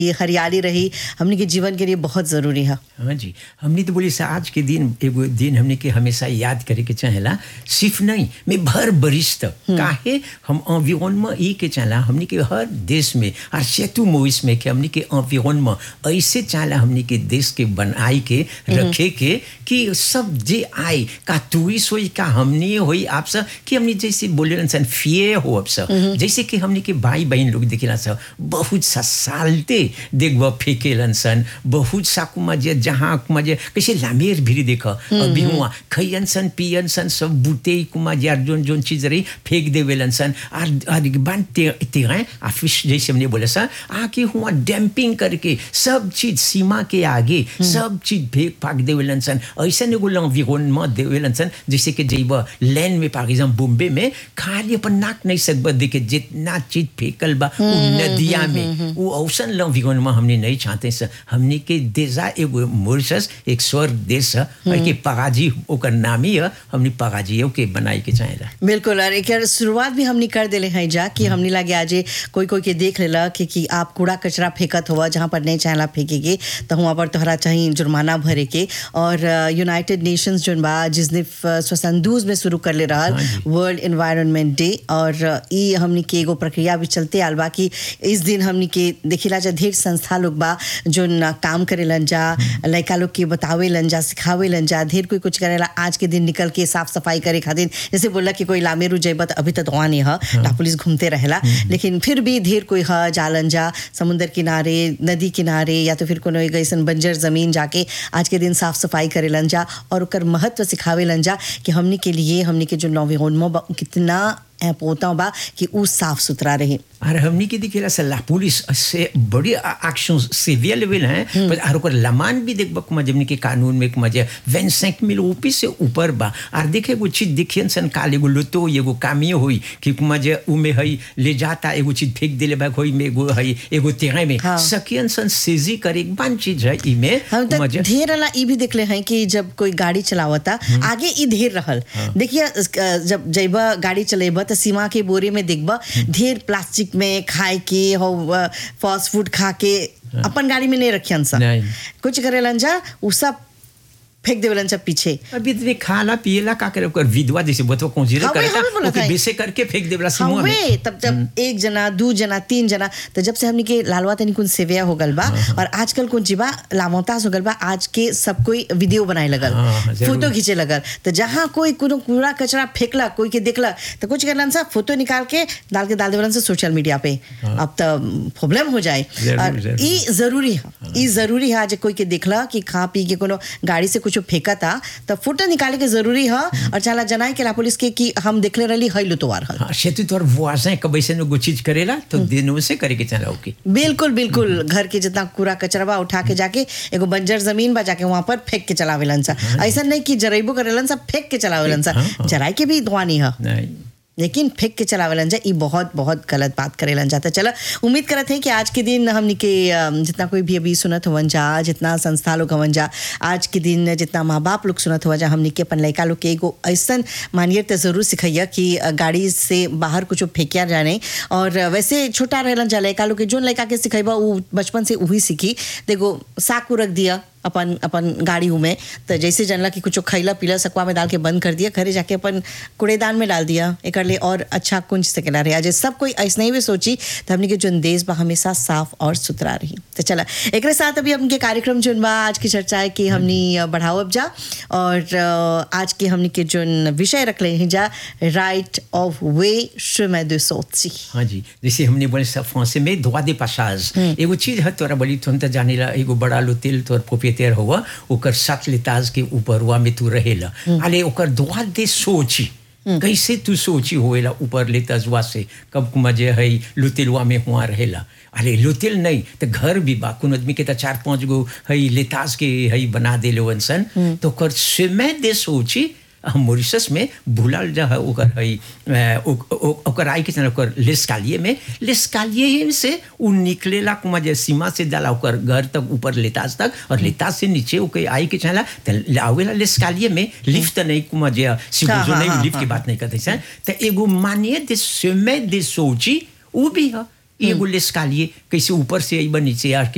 ये हरियाली रही हमने के जीवन के लिए बहुत ज़रूरी है हाँ जी हमने तो बोली सा आज के दिन एगो दिन हमने के हमेशा याद करे के चाहेला सिर्फ नहीं मैं भर बरिस तक काहे हम environnement ई के चाहला हमने के हर देश में और सेतु मोइस में के हमने के environnement ऐसे चाहला हमने के देश के बनाई के रखे के कि सब जे आए का टूरिस्ट होई का हमने होई आप सब कि हमने जैसे बोले सन फिए हो अब सब जैसे कि हमने के भाई बहन लोग देखेला सब बहुत सा सालते देखब फेंकेलन सन बहुत सा कुमा जे जहाँ कुमा जे कैसे लामेर भी देख अभी हुआ खैयन सन पियन सन सब बूते कुमा जे जोन जोन चीज रही फेंक देवेलन सन और और बान तेरे आ फिश जैसे हमने बोला सा आके हुआ डैम्पिंग करके सब चीज सीमा के आगे सब चीज फेंक फाक देवेलन सन ऐसा एगो l'environnement देवेलन सन जैसे कि जैब लैंड में फॉर एग्जाम्पल बॉम्बे में खाली अपन नाक नहीं सकब देखे जितना चीज फेंकल बा उ नदिया में वो औसन l'environnement हमने नहीं चाहते सर हमने के देजा एगो मॉरिशस एक स्वर्ग देश है और के पगाजी ओकर नाम ही है हमने पगाजी के बनाई के चाहेला बिल्कुल और एक यार शुरुआत भी हमने कर दिले हैं जा कि हमने लगे आज कोई कोई के देख लेला कि, कि आप कूड़ा कचरा फेंकत हुआ जहाँ पर नहीं चाहला फेंकेगे तो वहाँ पर तोहरा चाहिए जुर्माना भरे के और यूनाइटेड नेशंस जोन बा जिसने स्वसंदूज में शुरू कर ले रहा वर्ल्ड एनवायरनमेंट डे और ई हमने के एगो प्रक्रिया भी चलते आल बा कि इस दिन हमने के देखिला जा ढेर संस्था लोग बा जो काम करेलन जा लड़का लोग के बतावेलन जा सिखावेलन जा ढेर कोई कुछ करेला आज के दिन निकल के साफ सफाई करे खातिर जैसे बोला कि कोई लामेरू जैब तो अभी तक वहाँ नहीं है पुलिस घूमते रहेला लेकिन फिर भी ढेर कोई है जालन जा समुद्र किनारे नदी किनारे या तो फिर कोनो एक ऐसन बंजर जमीन जाके आज के दिन साफ सफाई करेलन जा और ओकर महत्व सिखावेलन जा कि हमने के लिए हमने के जो नौविहोन्मो कितना पोता बा कि उ साफ सुथरा रहे और हमने के दिखेला से ला पुलिस से बड़ी एक्शन सीवियर लेवल है पर और ओकर लमान भी देख बक जमने के कानून में मजे 25 मिल ऊपी से ऊपर बा और देखे एगो चीज देखियन सन काल एगो लुतो एगो कामियो होई कि मजे उ में हई ले जाता एगो चीज फेंक देले बा होई में एगो हई एगो तेरे में हाँ। सकियन सन सेजी करे एक बान चीज है ई में हम तो मजे ढेर वाला ई भी देखले हैं कि जब कोई गाड़ी चलावता आगे ई ढेर रहल देखिए अ, जब जइबा गाड़ी चलेबा तो सीमा के बोरे में देखबा ढेर प्लास्टिक में खाए के हो फास्ट फूड खा के अपन गाड़ी में नहीं रखियन सा नहीं। कुछ करेलन जा उ सब फेंक देवेलन सब पीछे अभी तो खाला पियला का करे ओकर विधवा जैसे बतवा कोंजीरा हाँ, वही करता हमें बोला ओके था। बेसे करके फेंक देवला सिमुआ में हवे तब जब एक जना दू जना तीन जना तो जब से हमने के लालवा तनी कुन सेविया हो गल बा और आजकल कुन जीबा लामोतास हो गल बा आज के सब कोई वीडियो बनाए लगल हाँ, हाँ, जरूर। फोटो खींचे लगल तो जहाँ कोई कोनो कूड़ा कचरा फेंकला कोई के देखला तो कुछ करलन सा फोटो निकाल के डाल के डाल देवलन से सोशल मीडिया पे अब तो प्रॉब्लम हो जाए जरूर, और जरूर। ई जरूरी है ई जरूरी है आज कोई के देखला कि खा पी के कोनो गाड़ी से कुछ फेंका था तो फोटो निकाले के जरूरी है और चला जनाए के ला पुलिस के कि हम देखले रहली हई लुतवार हल हाँ सेतु तोर वाजें कब ऐसे नो चीज करेला तो दिनों से करे के चला ओके बिल्कुल बिल्कुल घर के जितना कूड़ा कचरा बा उठा के जाके एगो बंजर जमीन बा जाके वहां पर फेंक के चलावेलन सा ऐसा नहीं कि जरेबो करेलन सा फेंक के चलावेलन सा हाँ, हाँ। जराई के भी धुआं नहीं है नहीं लेकिन फेंक के चलावेलन जा ई बहुत बहुत गलत बात करेलन जाता चलो उम्मीद करत है कि आज के दिन हमनी के अम, जितना कोई भी अभी सुनत हवन जा जितना संस्था लोग हवन जा आज के दिन जितना माँ बाप लोग सुनत हुआ जा हमनी के अपन लड़का लोग के एगो ऐसन मानियर तो जरूर सिखैया कि अ, गाड़ी से बाहर कुछ फेंकिया जाने और अ, वैसे छोटा रहलन जा लड़का लोग के जोन लड़का के सिखेबा उ बचपन से वही सीखी देखो साक रख दिया अपन अपन गाड़ी में तो जैसे जानला कि कुछ खैला पीला सकुआ में डाल के बंद कर दिया घरे जाके अपन कूड़ेदान में डाल दिया एक लिए और अच्छा कुंज सकेला रहे आज सब कोई ऐसा ही भी सोची तो हमने के जो देश बा हमेशा साफ और सुथरा रही तो चला एक साथ अभी हमके कार्यक्रम जोन बा आज की चर्चा है कि हमनी बढ़ाओ अब जा और अ, आज के हमनी के जोन विषय रख ले हैं जा right of way chemin de sortie हाँ जी जैसे हमने बोले सब फ्रांसे में droit de passage एगो चीज है तोरा बोली तुम तो जाने ला एगो बड़ा लोतेल तोर प्रोpriétaire हुआ ओकर सात लेताज के ऊपर हुआ में तू रहेला अले ओकर droit de सोची कैसे तू सोची होएला ऊपर लेताजवा से कब मजे है लुतेलवा में हुआ रहेला अरे लुतेल नहीं तो घर भी बा कुन आदमी के तो चार पांच गो है लेताज के है बना दे लो सन तो ओकर समय दे सोची हम मॉरिशस में भूलल जा है ओकर है अ, ओ- ओ- ओकर आई के ओकर लेस्कालिए में लेस्कालिए से उ निकलेला कुमा जे सीमा से जाला ओकर घर तक ऊपर लेताज तक और लेताज से नीचे ओके आई के चला त आवेला लेस्कालिए में लिफ्ट नहीं कुमा जे सिगुजो हाँ, नहीं हाँ, लिफ्ट की बात नहीं करते सर तो एगो मानिए दे समय दे सोची वो भी है एगो लेस्कालिए कैसे ऊपर से आई नीचे आके